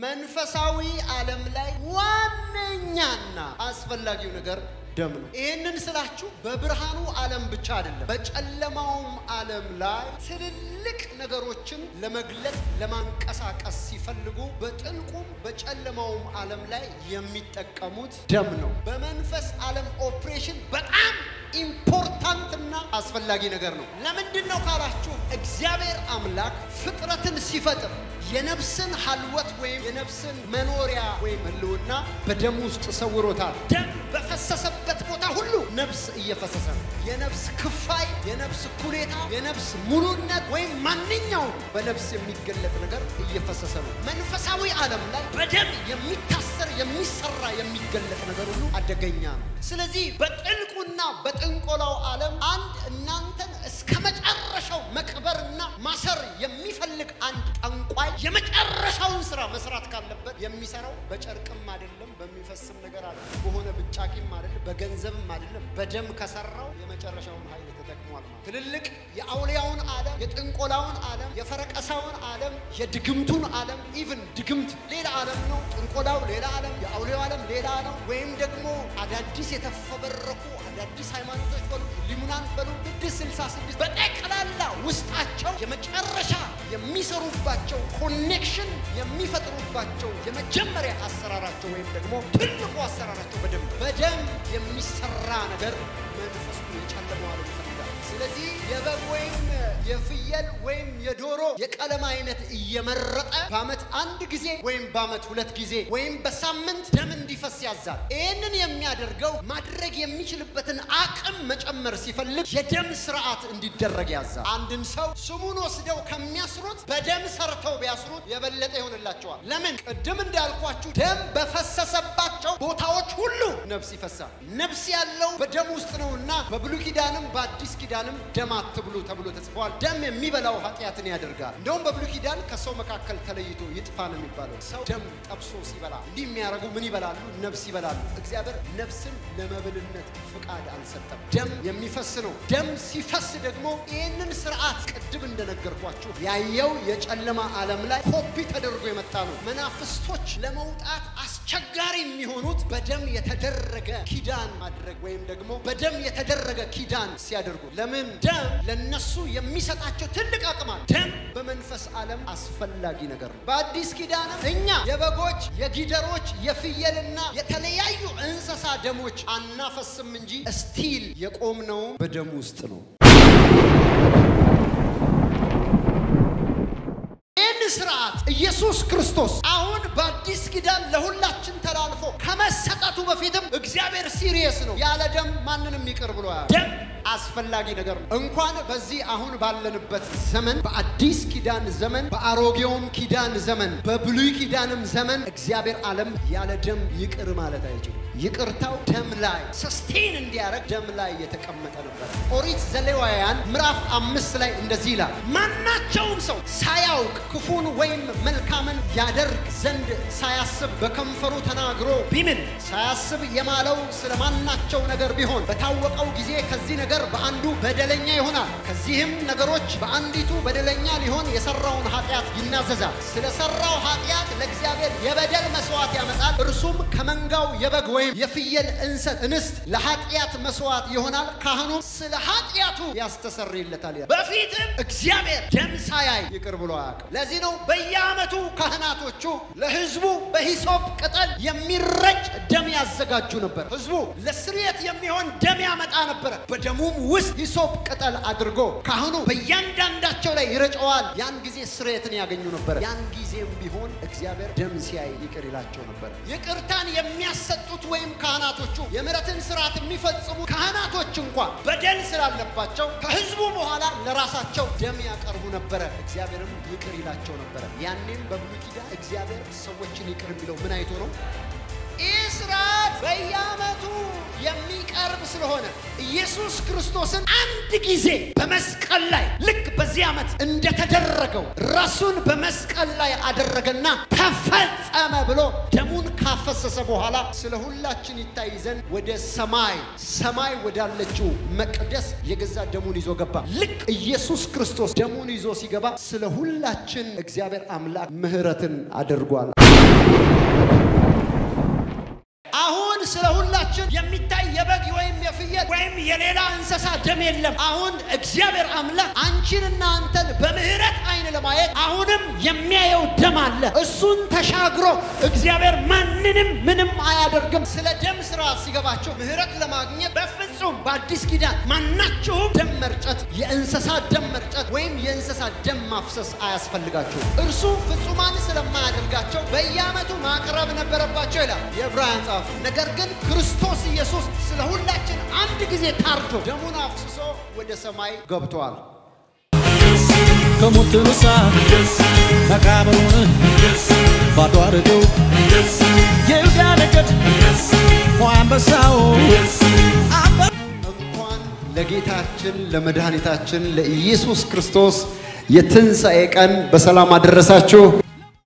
መንፈሳዊ ዓለም ላይ ዋነኛና አስፈላጊው ነገር ደም ነው። ይህንን ስላችሁ በብርሃኑ ዓለም ብቻ አይደለም፣ በጨለማውም ዓለም ላይ ትልልቅ ነገሮችን ለመግለጥ ለማንቀሳቀስ ሲፈልጉ በጥልቁም በጨለማውም ዓለም ላይ የሚጠቀሙት ደም ነው። በመንፈስ ዓለም ኦፕሬሽን በጣም ኢምፖርታንትና አስፈላጊ ነገር ነው። ለምንድን ነው ካላችሁ እግዚአብሔር አምላክ ፍጥረትን ሲፈጥር የነፍስን ሀልወት ወይም የነፍስን መኖሪያ ወይም ህልውና በደም ውስጥ ሰውሮታል። ደም በፈሰሰበት ቦታ ሁሉ ነፍስ እየፈሰሰ ነው። የነፍስ ክፋይ፣ የነፍስ ኩሌታ፣ የነፍስ ሙሉነት ወይም ማንኛውም በነፍስ የሚገለጥ ነገር እየፈሰሰ ነው። መንፈሳዊ ዓለም ላይ በደም የሚታሰር የሚሰራ የሚገለጥ ነገር ሁሉ አደገኛ ነው። ስለዚህ በጥልቁና በጥንቆላው ዓለም አንድ እናንተን እስከ መጨረሻው መቅበርና ማሰር የሚፈልግ አንድ ጠንቋይ የመጨረሻውን ስራ መስራት ካለበት የሚሰራው በጨርቅም አይደለም፣ በሚፈስም ነገር አለ፣ በሆነ ብጫቂም አይደለም፣ በገንዘብም አይደለም። በደም ከሰራው የመጨረሻውን ኃይል ተጠቅሟል ማለት። ትልልቅ የአውሊያውን ዓለም፣ የጥንቆላውን ዓለም፣ የፈረቀሳውን ዓለም፣ የድግምቱን ዓለም ኢቭን ድግምት ሌላ ዓለም ነው። ጥንቆላው ሌላ ዓለም፣ የአውሊያው ዓለም ሌላ ነው። ወይም ደግሞ አዳዲስ የተፈበረኩ አዳዲስ ሃይማኖቶች በሉ ሊሙናን በሉ ስድስት ስልሳ ስድስት በጠቅላላ ውስጣቸው የመጨረሻ የሚሰሩባቸው ኮኔክሽን የሚፈጥሩባቸው የመጀመሪያ አሰራራቸው ወይም ደግሞ ትልቁ አሰራራቸው በደም በደም የሚሰራ ነገር መንፈሱ የጨለመው ዓለም ይፈልጋል። ስለዚህ የበግ ወይም የፍየል ወይም የዶሮ የቀለም አይነት እየመረጠ በዓመት አንድ ጊዜ ወይም በዓመት ሁለት ጊዜ ወይም በሳምንት ደም እንዲፈስ ያዛል። ይህንን የሚያደርገው ማድረግ የሚችልበትን አቅም መጨመር ሲፈልግ የደም ስርዓት እንዲደረግ ያዛል። አንድን ሰው ስሙን ወስደው ከሚያስሩት በደም ሰርተው ቢያስሩት የበለጠ ይሆንላቸዋል። ለምን? ቅድም እንዳልኳችሁ ደም በፈሰሰባቸው ቦታዎች ሁሉ ነፍስ ይፈሳል። ነፍስ ያለው በደም ውስጥ ነውና በብሉይ ኪዳንም በአዲስ ኪዳንም ደም አትብሉ ተብሎ ተጽፏል። ደም የሚበላው ኃጢአትን ያደርጋል። እንደውም በብሉይ ኪዳን ከሰው መካከል ተለይቶ ይጥፋ ነው የሚባለው። ሰው ደም ጠብሶ ሲበላ እንዲህ የሚያደርጉ ምን ይበላሉ? ነፍስ ይበላሉ። እግዚአብሔር ነፍስን ለመብልነት ፍቃድ አልሰጠም። ደም የሚፈስ ነው። ደም ሲፈስ ደግሞ ይህንን ስርዓት ቅድም እንደነገርኳችሁ ያየው የጨለማ ዓለም ላይ ኮፒ ተደርጎ የመጣ ነው። መናፍስቶች ለመውጣት አስቸጋሪ የሚሆኑት በደም የተደረገ ኪዳን ማድረግ ወይም ደግሞ በደም የተደረገ ኪዳን ሲያደርጉ ለምን? ደም ለነሱ የሚሰጣቸው ትልቅ አቅም አለ። ደም በመንፈስ ዓለም አስፈላጊ ነገር ነው። በአዲስ ኪዳንም እኛ የበጎች የጊደሮች የፍየልና የተለያዩ እንስሳ ደሞች አናፈስም እንጂ ስቲል የቆምነው በደም ውስጥ ነው። ይህን ስርዓት ኢየሱስ ክርስቶስ አሁን በአዲስ ኪዳን ለሁላችን ተላልፎ ከመሰጠቱ በፊትም እግዚአብሔር ሲሪየስ ነው። ያለ ደም ማንንም ይቅር ብሎ ያለ ደም አስፈላጊ ነገር ነው። እንኳን በዚህ አሁን ባለንበት ዘመን በአዲስ ኪዳን ዘመን፣ በአሮጌውም ኪዳን ዘመን፣ በብሉይ ኪዳንም ዘመን እግዚአብሔር ዓለም ያለ ደም ይቅር ማለት አይችልም። ይቅርታው ደም ላይ ሰስቴን እንዲያደርግ ደም ላይ የተቀመጠ ነበር። ኦሪት ዘሌዋውያን ምዕራፍ አምስት ላይ እንደዚህ ይላል፣ ማናቸውም ሰው ሳያውቅ ክፉን ወይም መልካምን ያደርግ ዘንድ ሳያስብ በከንፈሩ ተናግሮ ቢምል ሳያስብ የማለው ስለ ማናቸው ነገር ቢሆን በታወቀው ጊዜ ከዚህ ነገር በአንዱ በደለኛ ይሆናል። ከዚህም ነገሮች በአንዲቱ በደለኛ ሊሆን የሰራውን ኃጢአት ይናዘዛል። ስለሰራው ኃጢአት ለእግዚአብሔር የበደል መስዋዕት ያመጣል። እርሱም ከመንጋው የበግ ወይም የፍየል እንሰት እንስት ለኃጢአት መስዋዕት ይሆናል። ካህኑም ስለ ኃጢአቱ ያስተሰርይለታል። በፊትም እግዚአብሔር ደም ሳያይ ይቅር ብሎ አያውቅም። ለዚህ ነው በየዓመቱ ካህናቶቹ ለሕዝቡ በሂሶፕ ቅጠል የሚረጭ ደም ያዘጋጁ ነበር። ሕዝቡ ለስርየት የሚሆን ደም ያመጣ ነበረ። በደሙም ውስጥ ሂሶፕ ቅጠል አድርጎ ካህኑ በእያንዳንዳቸው ላይ ይረጨዋል። ያን ጊዜ ስርየትን ያገኙ ነበር። ያን ጊዜም ቢሆን እግዚአብሔር ደም ሲያይ ይቅር ይላቸው ነበር። ይቅርታን የሚያሰጡት ወይም ካህናቶቹ የምሕረትን ስርዓት የሚፈጽሙ ካህናቶች እንኳን በደል ስላለባቸው ከሕዝቡ በኋላ ለራሳቸው ደም ያቀርቡ ነበረ። እግዚአብሔርም ይቅር ይላቸው ነበረ። ያኔም በብሉይ ኪዳን እግዚአብሔር ሰዎችን ይቅር የሚለው ምን አይቶ ነው? ይህ ስርዓት በየዓመቱ የሚቀርብ ስለሆነ ኢየሱስ ክርስቶስን አንድ ጊዜ በመስቀል ላይ ልክ በዚህ ዓመት እንደተደረገው ራሱን በመስቀል ላይ አደረገና ተፈጸመ ብሎ ደሙን ካፈሰሰ በኋላ ስለ ሁላችን ይታይ ዘንድ ወደ ሰማይ ሰማይ ወዳለችው መቅደስ የገዛ ደሙን ይዞ ገባ። ልክ ኢየሱስ ክርስቶስ ደሙን ይዞ ሲገባ ስለ ሁላችን እግዚአብሔር አምላክ ምሕረትን አድርጓል። ወይም የሌላ እንስሳ ደም የለም። አሁን እግዚአብሔር አምላክ አንቺንና አንተን በምህረት አይን ለማየት አሁንም የሚያየው ደም አለ። እሱን ተሻግሮ እግዚአብሔር ማንንም ምንም አያደርግም። ስለ ደም ስራ ሲገባቸው ምህረት ለማግኘት በፍጹም በአዲስ ኪዳን ማናቸውም ደም መርጨት፣ የእንስሳ ደም መርጨት ወይም የእንስሳ ደም ማፍሰስ አያስፈልጋቸውም። እርሱ ፍጹማን ስለማያደርጋቸው በየዓመቱ ማቅረብ ነበረባቸው ይላል የዕብራውያን ጸሐፊ። ነገር ግን ክርስቶስ ኢየሱስ ስለ ሁላችን አንድ ጊዜ ታርዶ ደሙን አፍስሶ ወደ ሰማይ ገብቷል። ከሞት ተነሳ መቃብሩን ባዶ አድርገው የይሁዳ ነገድ አንበሳው አንበ እንኳን ለጌታችን ለመድኃኒታችን ለኢየሱስ ክርስቶስ የትንሣኤ ቀን በሰላም አደረሳችሁ።